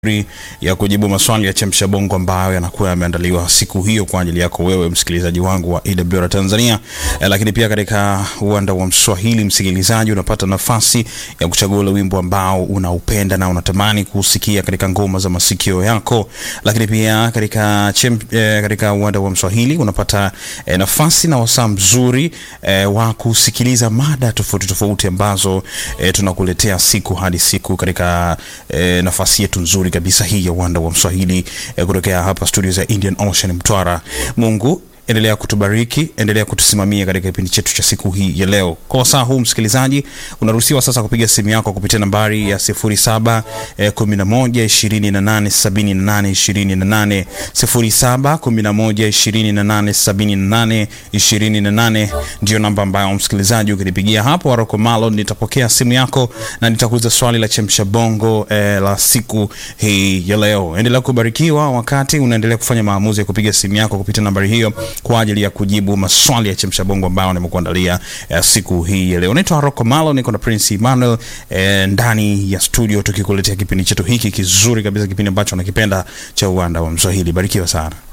ya kujibu maswali ya chemsha bongo ambayo yanakuwa yameandaliwa siku hiyo kwa ajili yako wewe msikilizaji wangu wa AWR Tanzania. Eh, lakini pia katika uwanda wa Mswahili, msikilizaji, unapata nafasi ya kuchagua ule wimbo ambao unaupenda na unatamani kusikia katika ngoma za masikio yako. Lakini pia katika chem, eh, katika uwanda wa Mswahili unapata eh, nafasi na wasaa mzuri eh, wa kusikiliza mada tofauti tofauti ambazo eh, tunakuletea siku hadi siku katika eh, nafasi yetu nzuri kabisa hii ya uwanda wa Mswahili eh, kutokea hapa studio za Indian Ocean Mtwara. Mungu endelea kutubariki, endelea kutusimamia katika kipindi chetu cha siku hii ya leo. Kwa wasaa huu msikilizaji, unaruhusiwa sasa kupiga simu yako kupitia nambari ya 07 eh, 11 28 78 28 07 11 28 78 28 ndio namba ambayo msikilizaji ukinipigia hapo Waroko Malo, nitapokea simu yako na nitakuuliza swali la chemsha bongo eh, la siku hii ya leo. Endelea kubarikiwa wakati unaendelea kufanya maamuzi ya kupiga simu yako kupitia nambari hiyo kwa ajili ya kujibu maswali ya chemsha bongo ambayo nimekuandalia eh, siku hii ya leo. Naitwa Haroko Malo, niko na Prince Emmanuel eh, ndani ya studio tukikuletea kipindi chetu hiki kizuri kabisa, kipindi ambacho nakipenda cha uwanda wa Mswahili. Barikiwa sana.